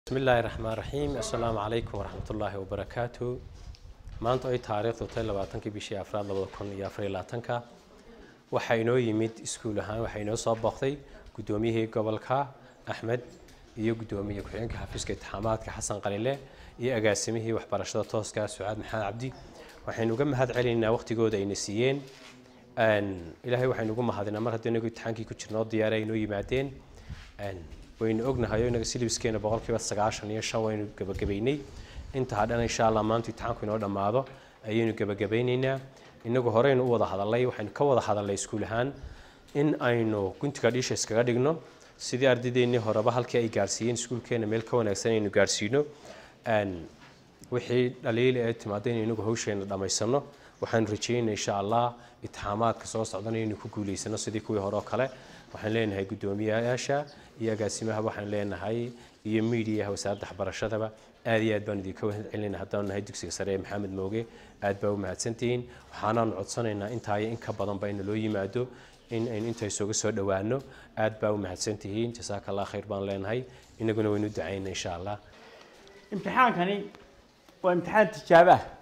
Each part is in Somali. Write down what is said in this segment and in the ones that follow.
bismi illaahi raxmaan raxiim assalaamu calaykum waraxmatullaahi wabarakaatu maanta ay taariikhdu tahay labaatankii bishii afraad labada kun iyo afar iyo labaatanka waxaa inoo yimid iskuul ahaan waxaa inoo soo booqday guddoomiyihii gobolka axmed iyo guddoomiye ku-xigeenka xafiiska intixaamaadka xasan qalile iyo agaasimihii waxbarashada tooska sucaad maxamed cabdi waxaynu uga mahad celinaynaa waqtigooda ayna siiyeen ilaahay waxaynu ugu mahadinaa mar haddii inagu imtixaankii ku jirnoo diyaara ay inoo yimaadeen waynu ognahay oo inaga silibskeena boqolkiiba sagaashan iyo shan waynu gebagabaynay inta hadhan insha allah maanta imtixaanku inoo dhammaado ayaynu gebagabaynaynaa inagu horeynu u wada hadalay waxaynu ka wada hadalnay iskuul ahaan in aynu guntiga dhiisha iskaga dhigno sidii ardaydeenii horeba halkii ay gaarsiiyeen iskuulkeena meel ka wanaagsan aynu gaarsiino wixii dhaliil ee timaado inaynu inagu hawsheena dhammaysano waxaanu rajeynay insha allah itixaamaadka soo socdana inaynu ku guulaysano sidii kuwii hore oo kale waxaan leenahay guddoomiyayaasha iyo agaasimaha waxaan leenahay iyo miidiyaha wasaaradda waxbarashadaba aad iyo aad baan idinka wahad celinayna haddaanu nahay dugsiga sare ee maxamed mooge aad baa u mahadsantihiin waxaanaanu codsanaynaa intaayo in ka badanba in loo yimaado in aynu inta isuga soo dhowaano aad baa u mahadsantihiin jasaaka allah khayr baan leenahay inaguna waynu ducayna insha allah imtixaankani waa imtixaan tijaabo ah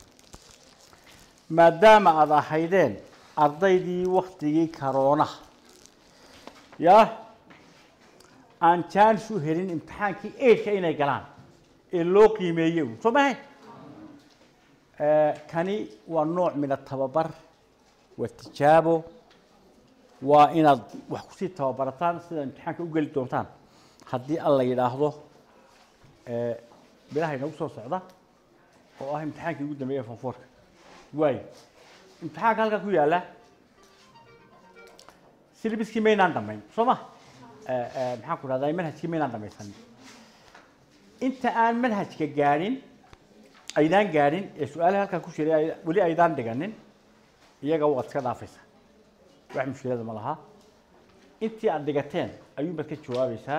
maadaama aada ahaydeen ardaydii waktigii karoonaha ya aan jaanis u helin imtixaankii eidka inay galaan ee loo qiimeeyey un soo mahay kani waa nooc min atababar waa tijaabo waa inaad wax kusii tababarataan sida imtixaanka u geli doontaan haddii alla yidhaahdo bilaha inagu soo socda oo ah imtixaankii ugu dambeeya fonfoorka waayo imtixaanka halkaa ku yaalla silibiskii maynaan dhamayn soo ma maxaan ku dhahdaa manhajkii maynaan dhamaysanin inta aan manhajka gaadhin aydaan gaadhin ee su-aalaha halkaa ku jiray weli aydaan dhiganin iyaga waad iska dhaafaysaa wax mushkilada ma laha intii aada dhigateen ayuunbaad ka jawaabaysaa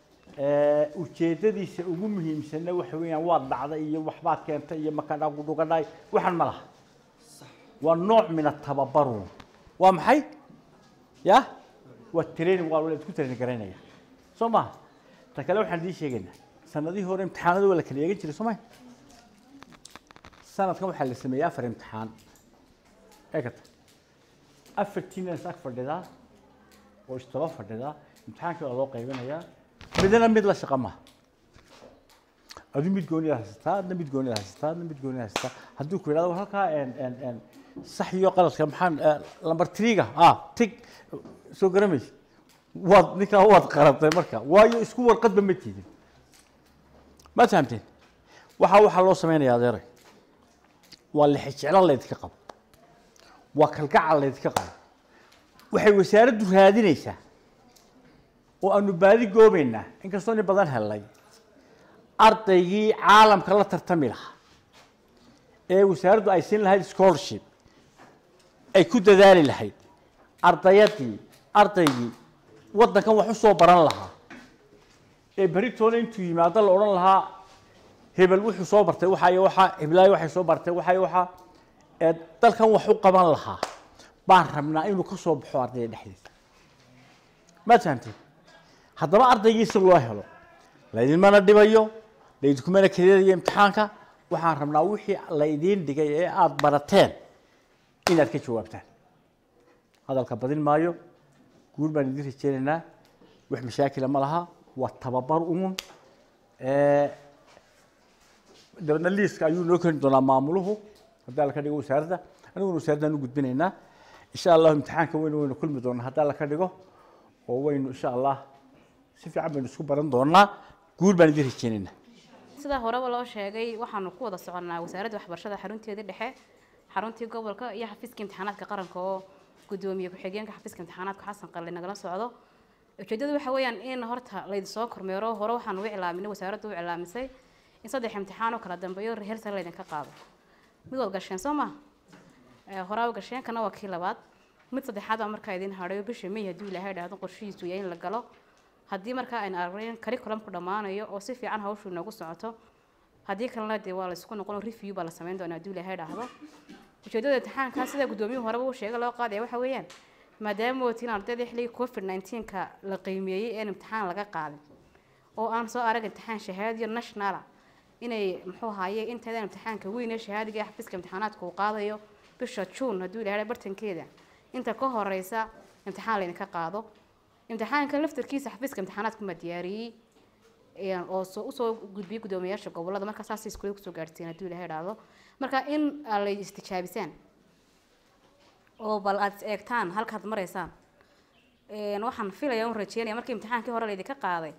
ujeedadiisa ugu muhiimsanna waxa weeyaan waad dhacday iyo waxbaad keentay iyo makadhagudhugadhay waxan ma laha waa nooc min atababaru waa maxay ya waa training waa la isku training garaynaya soo maha ta kale waxaan idiin sheegaynaa sanadihii hore imtixaanada waa la kala eegan jiray soo maha sanadkan waxaa la sameeyey afar imtixaan eegata afartiina is ag fadhidaa oo istaba fadhidaa imtixaankii waa loo qaybinayaa midna mid la shaqa maha adu mid goonida haysataa adna mid goonida haysataa adna mid goonida haysataa hadduu ku yidhahdo halkaa sax iyo qaladka maxaan lamber triga ah tig soo garamaysa waad ninkaa waad qaratay marka waayo isku warqadba ma tiidin ma fahamteen waxaa waxaa loo sameynaya adeeray waa lixijeclo laydinka qabo waa kalgacal laydinka qabo waxay wasaaraddu raadinaysaa oo aanu baadi goobaynaa inkastoo nin badan helnay ardaygii caalamka la tartami lahaa ee wasaaraddu ay siin lahayd scholarship ay ku dadaali lahayd ardayadii ardaygii waddankan wax u soo baran lahaa ee beritoona intuu yimaado la odhan lahaa hebel wuxuu soo bartay waxaa iyo waxaa heblaayo waxay soo bartay waxaa iyo waxaa ee dalkan wax u qaban lahaa baan rabnaa inuu ka soo baxo ardayda dhexdiisa maad fahamteen haddaba ardaygii si loo helo laydinmana dhibayo laydinkumana kadeedayo imtixaanka waxaan rabnaa wixii laydiin dhigay ee aada barateen inaad ka jawaabtaan hadalka badin maayo guur baan idin rajeynaynaa wax mashaakila ma laha waa tababar uun dabeedna liiska ayuu noo keeni doonaa maamuluhu haddii alla ka dhigo wasaaradda aniguna wasaaraddan u gudbinaynaa insha allahu imtixaanka weynu waynu kulmi doonaa haddii alla ka dhigo oo waynu insha allah si fiican baynu isku baran doonaa guur baan idin rajeynaynaa sida horeba loo sheegay waxaanu ku wada soconnaa wasaaradda waxbarashada xarunteedii dhexe xaruntii gobolka iyo xafiiska imtixaanaadka qaranka oo gudoomiye ku-xigeenka xafiiska imtixaanaadka xasan qalle nagala socdo ujeedadu waxa weeyaan in horta laydinsoo kormeero hore waxaan u iclaaminay wasaaraddu u iclaamisay in saddex imtixaan oo kala dambeeyo rehearsal laydinka qaado mid waad gasheen soo ma horaa gasheen kana waa kii labaad mid saddexaad baa markaa idin hadhayo bisha may hadduu ilaahay dhahdo qorshihiisu yahay in la galo haddii markaa aynu aragnayn curriculumku dhammaanayo oo si fiican hawshu inoogu socoto haddii kalena dee waa laysku noqon review baa la samayn doonaa hadduu ilaahay dhahdo ujeedada imtixaanka sida guddoomiyuhu horeba uu sheegay loo qaadaya waxa weeyaan maadaama ootiin ardayda xilligii covid 19ka la qiimeeyey een imtixaan laga qaadin oo aan soo arag imtixaan shahaadiyo nationala inay muxuu ahaaye inteedan imtixaanka weyn ee shahaadiga ee xafiiska imtixaanaadka uu qaadayo bisha juun hadduu ilahay bartankeeda inta ka horeysa imtixaan laydinka qaado imtixaanka laftarkiisa xafiiska imtixaanaadka ma diyaariyey een, oo soo usoo gudbiyey guddoomiyaasha gobolada marka saas iskuule kusoo gaarsiin hadduu ilahay idhaahdo marka in aad la istijaabisaan oo bal aad is eegtaan halkaad maraysaan een, waxaan filaya un rajeynaya markii imtixaankii hore laydinka qaaday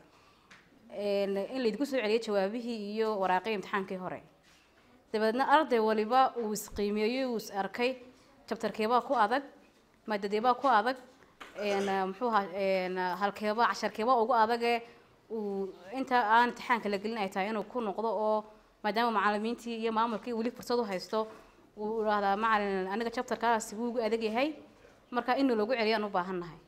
een, in laydinku soo celiyay jawaabihii iyo waraaqii imtixaankii hore dabeedna arday waliba uu isqiimeeyey uu is arkay jabtarkeebaa ku adag maadadeebaa ku adag een, muxuu ahaa een, halkeeba casharkeebaa ugu adage uu inta aan imtixaanka la gelin ay tahay inuu ku noqdo oo maadaama macalimiintii iyo maamulkii weli fursad u haysto uu idhaahdaa macalin aniga jabtarkaasi wuu ugu adag yahay marka in lagu celiyo aan u baahan nahay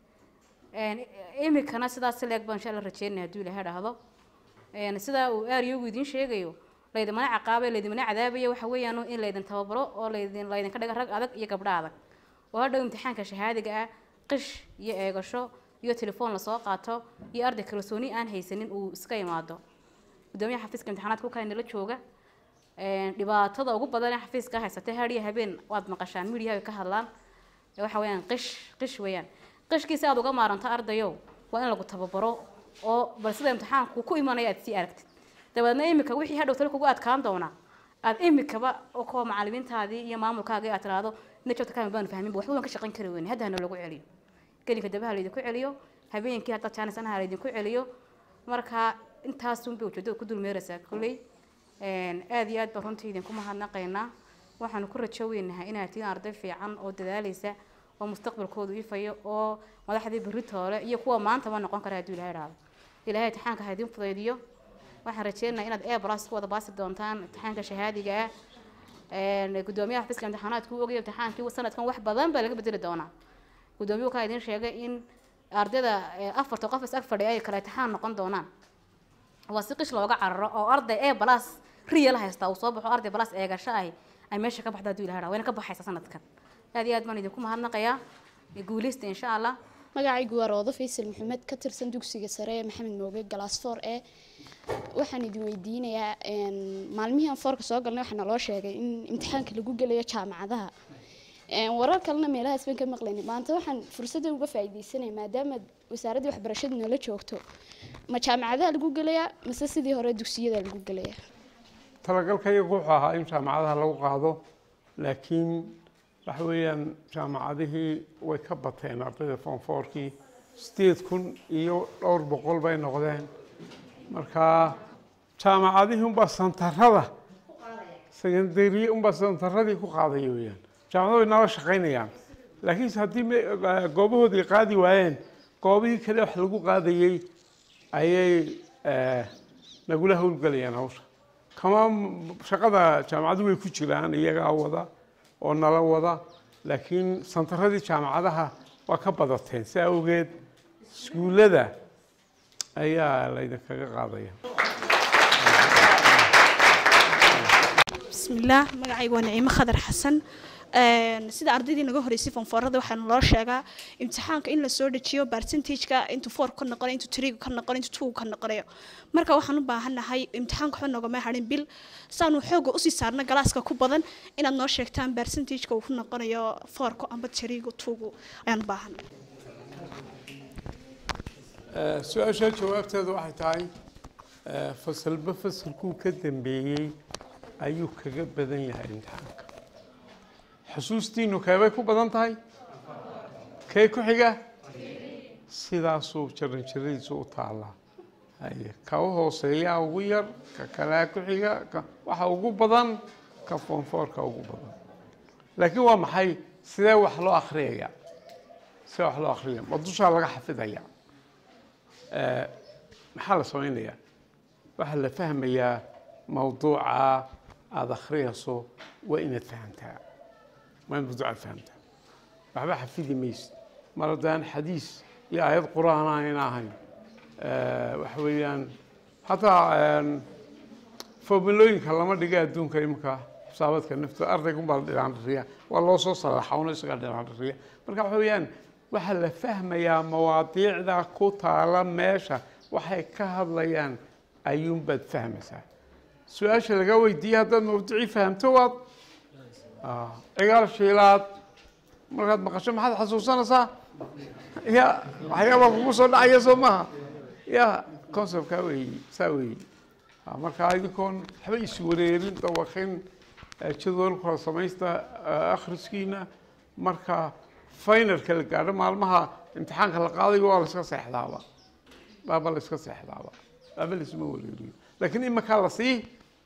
een, imikana sidaas si leeg baan insha alla rajeynaya hadduu ilahay dhahdo een, sidaa uu aariyugu idiin sheegayo laydimana caqaabay laydimana cadaabayo waxa weeyaan in laydin tababaro oo laydin laydinka dhiga rag adag iyo gabdho adag oo hadhow imtixaanka shahaadiga ah qish iyo eegasho iyo telefoon lasoo qaato iyo arday kalsooni aan haysanin uu iska imaado gudoomiyaha xafiiska imtixaanaadka ukaa nala jooga een, dhibaatada ugu badan ee xafiiska haysatay har iyo habeen waad maqashaan midiyaha ka hadlaan ee waxa weeyaan qish qish weeyaan qishkiisa aad uga maaranto ardayow waa in lagu tababaro oo bal sida imtixaanku ku imanaya aad sii aragtid dabeedna imika wixii hadhow talo kugu adkaan doona aad imikaba oo kuwa macalimiintaadii iyo maamulkaagii aad tiraahdo najabta kama baan fahminba waxba waan ka shaqayn kari weyne hadda hana lagu celiyo gelinka dabaha laydinku celiyo habeenkii hadda jaanisanaha laydinku celiyo marka intaasunbay ujeedada ku dulmeeraysaa kolley een, aad iyo aad baan runtii idinku mahadnaqaynaa waxaanu ku rajo weynahay inaad tihiin arday fiican oo dadaalaysa oo mustaqbalkoodu ifayo oo madaxdii beritoole iyo kuwa maantaba noqon kara hadduu ilahay idhaahdo ilaahay imtixaanka ha idiin fudaydiyo waxaan rajeynayaa inaad e plus ku wada baasi doontaan imtixaanka shahaadiga ah een, guddoomiyaha xafiiska imtixaanaadka uu ogaya imtixaankii sanadkan wax badan baa laga bedeli doonaa guddoomiyuhu kaa idiin sheegay in ardayda ee, afarta qof is ag fadhiya ay kala imtixaan noqon doonaan waa si qish looga cararo oo arday e plus real haysta uu soo baxo arday plus eegasho ahi ay meesha ka baxda hadduu ilahay dhaha wayna ka baxaysa sanadkan aad iyo aad baan idinku mahadnaqayaa guuleysta insha allah magacaygu waa roodo faysal maxamed ka tirsan dugsiga sare ee maxamed mooge galaasfoor ee waxaan idin weydiinayaa een, maalmihii aan foorka soo galnay waxaa naloo sheegay in imtixaanka lagu gelayo jaamacadaha Een, warar kalena meelahaas baan ka maqlayna maanta waxaan fursadda uga faa'iidaysanaya maadaama wasaaradda waxbarashadu nala joogto ma jaamacadaha lagu gelayaa mase sidii hore dugsiyada lagu gelayaa talagalkayagu wuxuu ahaa in jaamacadaha lagu qaado laakiin waxa weeyaan jaamacadihii way ka bateen ardayda form fourkii sideed kun iyo dhowr boqol bay noqdeen marka jaamacadihii unbaa santarada secondary unbaa santaradii ku qaadaya weeyaan jaamacado way nala shaqaynayaan laakiinse haddii me- eh, goobahoodii qaadi waayeen goobihii kale wax lagu qaadayey ayay eh, nagula howlgelayaan hawsha kama shaqada jaamacadu way ku jiraan iyagaa wada oo nala wada laakiin santaradii jaamacadaha waa ka badateen si awgeed iskuullada ayaa laydinkaga qaadaya bismillaah magacaygu waa naciimo khadar xasan Een, sida ardaydii naga horeysay fonfoorada waxaa loo sheegaa imtixaanka in lasoo dejiyo percentageka intuu four ka noqonayo intuu three ka noqonayo intuu two ka noqonayo marka waxaan u baahanahay imtixaanka waxba noogama harin bil saanu xooga usii saarna galaaska ku badan inaad noo sheegtaan percentageka uu ku noqonayo fourka amba three-ga two-gu ayaan u baahanay Eh, su-aasha jawaabteedu waxay tahay eh, fasalba fasalkuu ka dambeeyey ayuu kaga badan yahay imtixaanka xusuustiinu keebay ku badan tahay kee ku xiga sidaasuu jaran jaradiisu u taallaa haye ka u hooseeyaa ugu yar ka kalea ku xiga ka waxa ugu badan ka foonfoorka ugu badan laakiin waa maxay sidee wax loo akhriyaya sidee wax loo akhriyaya ma dushaa laga xafidaya Eh, maxaa la samaynayaa waxaa la fahmayaa mawduuca aada akhriyayso waa inaad fahamtaa waa inaad mawduuca fahamtaa waxba xafidi maysid mar haddaan xadiis iyo aayad qur-aan ayna ahayn Eh, waxa weeyaan hataa een, formulooyinka lama dhiga adduunka iminka xisaabaadka nafta ardaygunbaa la dhiraandhiriya waa loo soo salaxa una isagaa dhiraandhiriya marka waxa weeyaan waxaa la fahmayaa mawaadiicda ku taala meesha waxay ka hadlayaan ayuunbaad fahmaysaa su-aasha laga weydiiyey haddaad mawduucii fahamto waad ah, cigaal shiilaad markaad maqasho maxaad xasuusanaysaa ya waxyaabaa kugu soo dhacaya soo maaha ya conceptkaa weeyi saa weeyi Ah, marka idinkoon waxba iswareerin dawaqin eh, jadwalka samaysta eh, akhriskiina marka finalka la gaadho maalmaha imtixaanka la qaadayo waa la iska seexdaaba baaba la iska seexdaaba baaba laisma wareeriyo laakiin imakaa la sii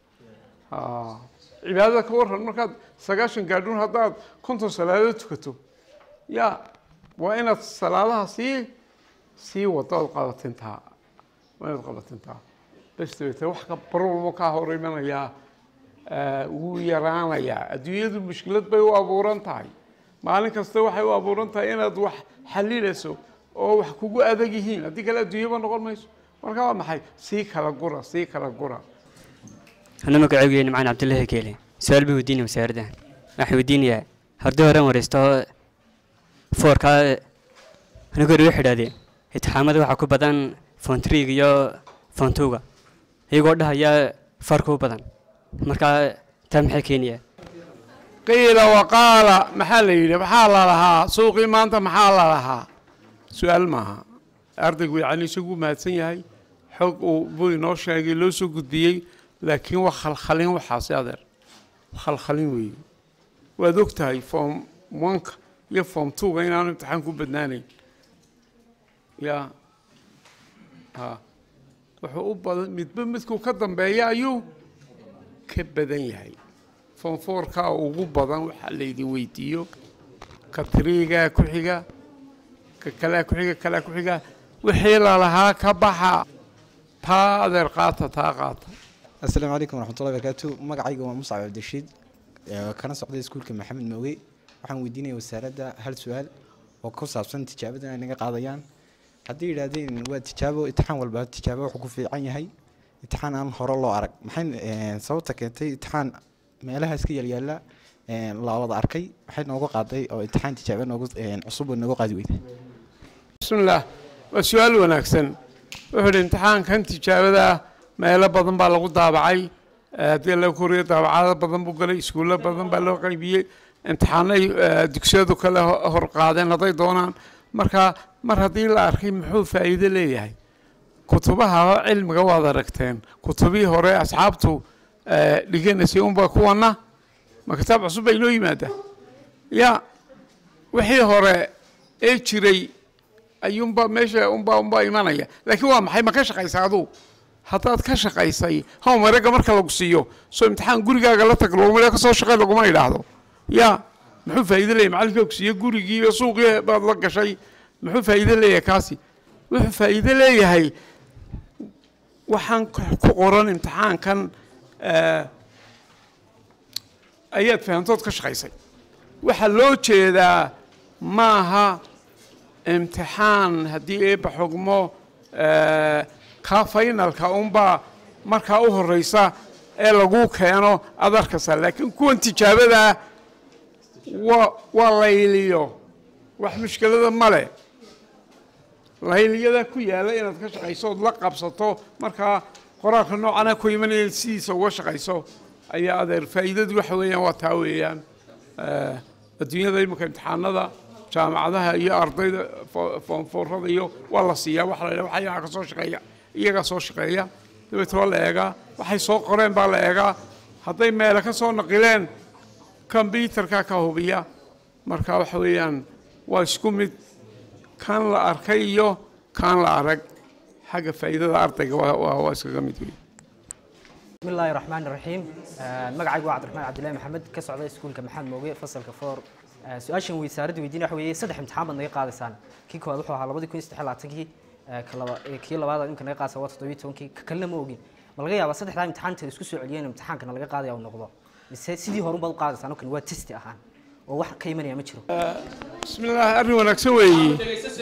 Ah, cibaadada ka waran markaad sagaashan gaadhuun haddaad konton salaadood tukato ya waa inaad salaadaha sii sii wado ood qabatintaa waa inaad qabatintaa bas dabeete wax ka barwalbo kaa hor imanayaa eh, wuu yaraanayaa adduunyadu mushkilad bay u abuuran tahay maalin kasta waxay u abuuran tahay inaad wax xalilayso oo wax kugu adag yihiin haddii kale adduunyaba noqon mayso marka waa maxay sii kala gura sii kala gura أنا مقعد معنا عبد الله كيلي سؤال بوديني مساردة راح يوديني هردو هرم ورستو فور كا أنا قول واحد هذه اتحامد وحكو بدن فونتريق يو فونتوغا يقول ده يا فرقو بدن مركا تم حكيني qiila waqaala maxaa la yidhi maxaa la lahaa suuqii maanta maxaa la lahaa su-aal maaha ardaygu yacni isagu mahadsan yahay xog uu buu inoo sheegay loo soo gudbiyey laakiin waa khalkhalin waxaasi adeer khalkhalin weeye waad og tahay form oneka iyo form twoga inaanu imtixaan ku badnaanayn ya ha wuxuu u badan midba midkuu ka dambeeya ayuu ka badan yahay fonfoorkaa ugu badan waxaa laydin weydiiyo ka tiriigaa ku xiga ka kalea ku xiga kalea ku xiga wixii lalahaa ka baxa taa adeer qaata taa qaata asalaamu calaykum waraxmatullahi barakaatu magacayga waa muscab cabdirashiid ee kana socday iskuulka maxamed mooge waxaan weydiinaya wasaaradda hal su-aal oo ku saabsan tijaabada ay naga qaadayaan haddii yidhaahdeen waa tijaabo imtixaan walba tijaabo wuxuu ku fiican yahay imtixaan aan hore loo arag maxay eh, sababta keentay imtixaan meelaha iska yaalyaala eh, la wada arkay waxay nooga qaaday oo imtixaan tijaabo noogu eh, cusub oo nooga qaadi weyday bismillaah waa su-aal wanaagsan wuxuu idhi imtixaankan tijaabada meelo badan baa lagu daabacay Eh, haddii la koriyo daabacado badan buu galay iskuullo badan baa loo qaybiyey imtixaanay eh, dugsiyadu kale ho- hor qaadeen hadday doonaan marka mar haddii la arkay muxuu faa'iido leeyahay kutubaha cilmiga waad aragteen kutubihii hore asxaabtu eh, dhiganaysay unbaa kuwana ma kitaab cusub bay inoo yimaada ya wixii hore ee jiray ayuunba meesha unbaa unbaa imanaya laakiin waa maxay ma ka shaqaysa aduu haddaad ka shaqaysay hawmareega marka lagu siiyo soo imtixaan gurigaaga la tag laguma ka soo shaqay laguma idhaahdo ya muxuu faa'iido leeyahay macallinka ku siiyo gurigii iyo suuqii baad la gashay muxuu faa'iido leeyahay kaasi wuxuu faa'iido leeyahay waxaan ku ku qoran imtixaankan eh, ayaad fahamtood ka shaqaysay waxaa loo jeedaa maaha imtixaan haddii eebba xugmo eh, kaa faynalka unbaa markaa u horeysa ee lagu keeno aad arkaysaa laakiin kuwan tijaabadaa waa waa layliyo wax mushkilada male layliyada ku yaala inaad ka shaqayso ood la qabsato markaa qoraalka noocana ku imanaya sidiisa uga shaqayso ayaa adeer faa'iidadu waxa weeyaan waa taa weeyaan Eh, adduunyada imika imtixaanada jaamacadaha iyo ardayda fo- foonfoorada iyo waa la siiyaa waxa la yidhaha waxa iyagaa ka soo shaqeeya iyagaa soo shaqeeya dabeete waa la eegaa waxay soo qoreen baa la eegaa hadday meele ka soo naqileen kombyutarka ka hubiya marka waxa weeyaan waa isku mid kan la arkay iyo kan la arag xagga faa'iidada ardayga waa waa- waa iskaga mid weeye بسم الله الرحمن الرحيم magacaygu waa cabdiraxmaan cabdillahi maxamed ka socda iskuulka maxamed mooge fasalka foor su-aashan wasaaradda weydiin waxa weeye saddex imtixaan baad naga qaadaysaan kii koowaad wuxuu ahaa labadii kun iyo saddex iyo labaatankii ka laba- ee kii labaad imka naga qaadaysa waa toddobiyo tobankii ka kalena ma ogin ma laga yaabaa saddexdaa imtixaanta isku soo celiyeen imtixaankana laga qaadaya uu noqdo mise sidii hore unbaad u qaadaysaan oo kale waa testi ahaan oo wax ka imanaya ma jiro بسم الله arrin wanaagsan weeye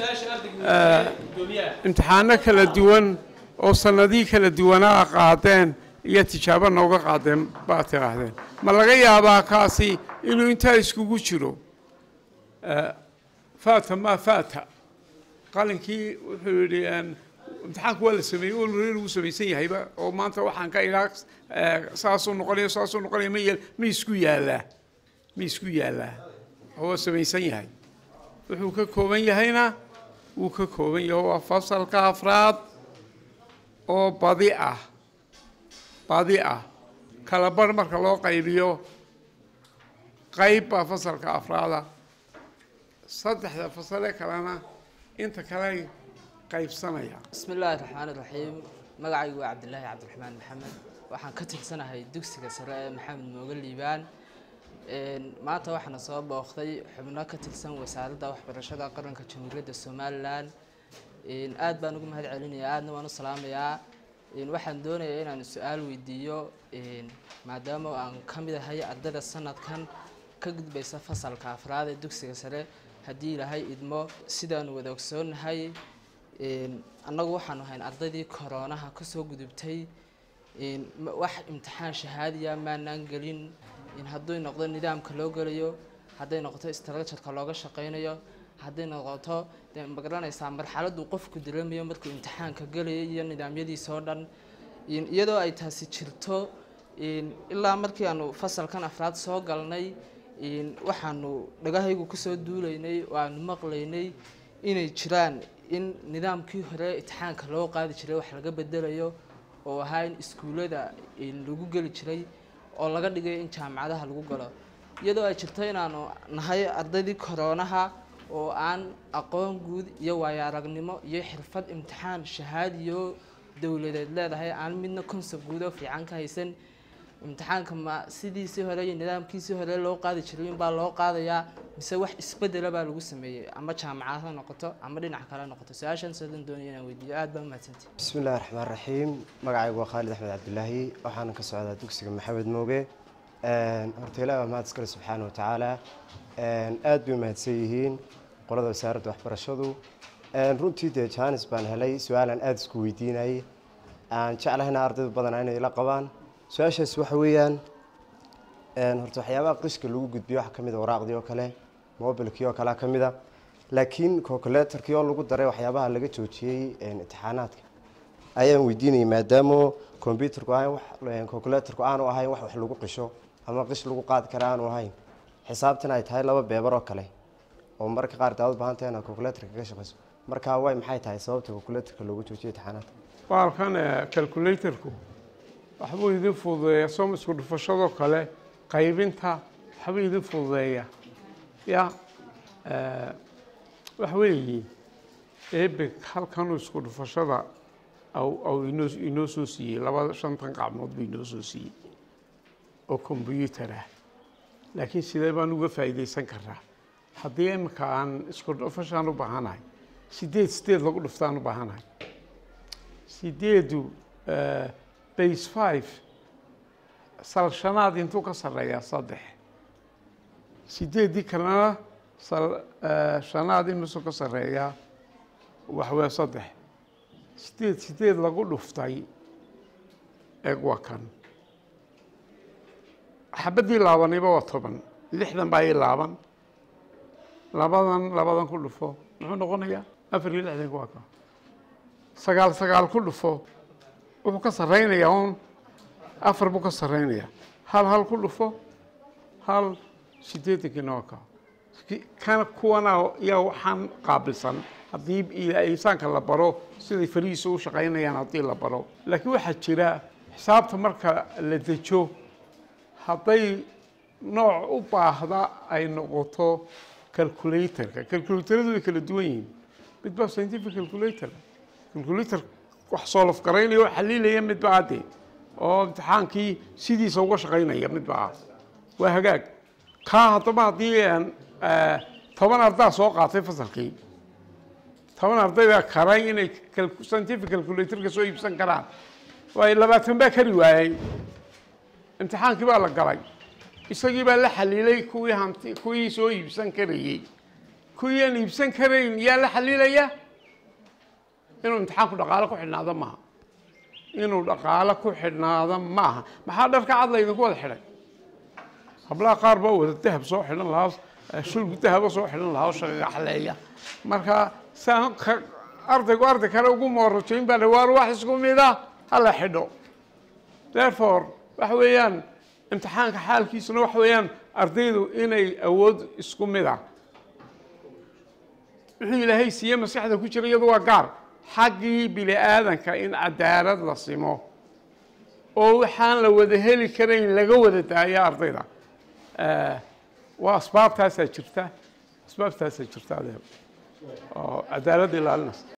imtixaano kala duwan oo sanadihii kala duwanaa qaadeen iyo tijaabo nooga qaadeen baad tidhaahdeen ma laga yaabaa kaasi inuu intaa iskugu jiro Eh, faata maa faata qalinkii wuxuu yidhi een, imtixaanku waa la sameeyey oo reer uu samaysan yahayba oo maanta waxaan ka ilaa saasuu noqonaya saasuu noqonaya ma yeel ma isku yaallaa ma isku yaallaa oo waa samaysan yahay wuxuu ka kooban yahayna wuu ka kooban yahay waa fasalka afraad oo badi ah badi ah kala bar marka loo qaybiyo qayb baa fasalka afraada saddexda fasale kalena inta kale qaybsanaya بسم الله الرحمن الرحيم magacaygu waa cabdilaahi cabdiraxmaan maxamed waxaan ka tirsanahay dugsiga sare ee maxamed mooge liibaan maanta waxaana soo booqday xubno ka tirsan wasaaradda waxbarashada qaranka jamhuuriyadda somalilan aad baan ugu mahad celinayaa aadna waan u salaamayaa waxaan doonayaa inaan su-aal weydiiyo maadaama aan ka mid ahay ardayda sanadkan ka gudbaysa fasalka afraad ee dugsiga sare haddii ilaahay idmo sidaanu wada ogsoonnahay annagu waxaanu ahayn ardaydii koroonaha kasoo gudubtay wax imtixaan shahaadiya maanaan gelin hadday noqdo nidaamka loo gelayo hadday noqoto structureka looga shaqeynayo hadday noqoto de magaranaysaa marxaladuu qofku dareemayo markuu imtixaanka gelayo iyo nidaamyadiisa oo dhan iyadoo ay taasi jirto ilaa markii aanu fasalkan afraad soo galnay waxaanu dhagahaygu kusoo duulaynay oo aanu maqlaynay inay jiraan in nidaamkii hore imtixaanka loo qaadi jiray wax laga bedelayo oo ahaa in iskuullada lagu geli jiray oo laga dhigayo in jaamacadaha lagu galo iyadoo ay jirto inaanu nahay ardaydii koroonaha oo aan aqoon guud iyo waayo aragnimo iyo xirfad imtixaan shahaadiyo dowladeed leedahay aan midna concept guud oo fiican ka haysan imtixaanka ma sidiisii hore iyo nidaamkiisii hore loo qaadi jiray inbaa loo qaadayaa mise wax isbedela baa lagu sameeyey ama jaamacad ha noqoto ama dhinac kale ha noqoto su-aashan soodan doonaya inaan weydiiyo aad baa umahadsantay بسم الله الرحمن الرحيم magacaygu waa khaalid axmed cabdilaahi waxaana ka socdaa dugsiga maxamed mooge horta ilaah waa mahad iskale subxaana wa tacaala aad bay umahadsan yihiin qolada wasaaradda waxbarashadu runtii dee jaanis baan helay su-aalaan aada isku weydiinayay aan jeclahayna ardayda badanaa inay la qabaan su-aashaas waxa weeyaan horta waxyaabaha qishka lagu gudbiyo waxaa ka mid a waraaqdii oo kale mobilkii oo kalea ka mid a laakiin calculatorkii oo lagu daray waxyaabaha laga joojiyey imtixaanaadka ayaan weydiinayay maadaama computerku ahayn wax calculatorku aanu ahayn wax wax lagu qisho ama qish lagu qaadi kara aanu ahayn xisaabtan ay tahay laba beebar oo kale oo mararka qaar daawad baahan tahay inaad calculatorka ka shaqeyso marka way maxay tahay sababta calculatorka loogu joojiyey imtixaanaadka baalkan calculatorku waxbuu idin fududeeya soom isku dhufashadoo kale qaybinta waxbuu idin fududeeya ya waxa weeye eebeg halkanuu isku dhufashada au inoo inoo soo siiyey laba shantan qacmood buu inoo soo siiyey oo combyuutar ah laakiin sidee baan uga faa'iidaysan karaa haddii imika aan isku dhufashaan u baahanahay sideed sideed lagu dhuftaan u baahanahay sideedu base five sal shanaad intuu ka sarreeyaa saddex sideeddii kalena sal shanaad imisuu ka sarreeyaa waxwee saddex sideed sideed lagu dhuftay eeg waa kan xabaddii laabaniba waa toban lixdan baa ii laaban labadan labadan ku dhufo muxuu noqonayaa afar iyo lixdanka waa ka sagaal sagaal ku dhufo wuxuu ka sarreynayaa un afar buu ka sarreynayaa hal hal ku dhufo hal sideetankiina waa ka kana kuwana yaa waxaan qaabilsan haddii insaanka la baro siday farihiisa u shaqaynayaan haddii la baro laakiin waxaa jira xisaabta marka la dejo hadday nooc u baahda ay noqoto calculatorka calculatoradu way kala duwan yihiin mid baa scientific calculator calculator wax soolof garaynaya oo xaliilaya mid baa adee oo imtixaankii sidiisa uga shaqaynaya mid baa waa hagaag kaa haddaba haddii toban ardaa soo qaatay fasalkii toban arday baa karay inay scientific calculatorka soo iibsan karaan waay labaatan baa kari waayey imtixaankii baa la galay isagii baa la xaliilay kuwii hanti kuwii soo iibsan karayey kuwii aan iibsan karayn yaa la xaliilaya inuu imtixaanku dhaqaalo ku xidhnaado maaha inuu dhaqaalo ku xidhnaado maaha maxaa dharka cad laydinku wada xidhay hablaha qaar baa wada dahab soo xidhan lahaa shulgu dahaba soo xidhan lahaa oo shaqagaxleeya marka saan ardaygu arday kale ugu moorojayn baa la waar wax isku mid ah hala xidho therefore waxa weeyaan imtixaanka xaalkiisuna waxa weeyaan ardaydu inay awood isku mid ah wuxuu ilaahay siiye maskaxda ku jira iyadu waa gaar xaggii bini aadanka in cadaalad la simo oo waxaan la wada heli karayn laga wada daayo ardayda waa asbaabtaasaa jirta asbaabtaasaa jirta adeer oo cadaalad ilaalinaysa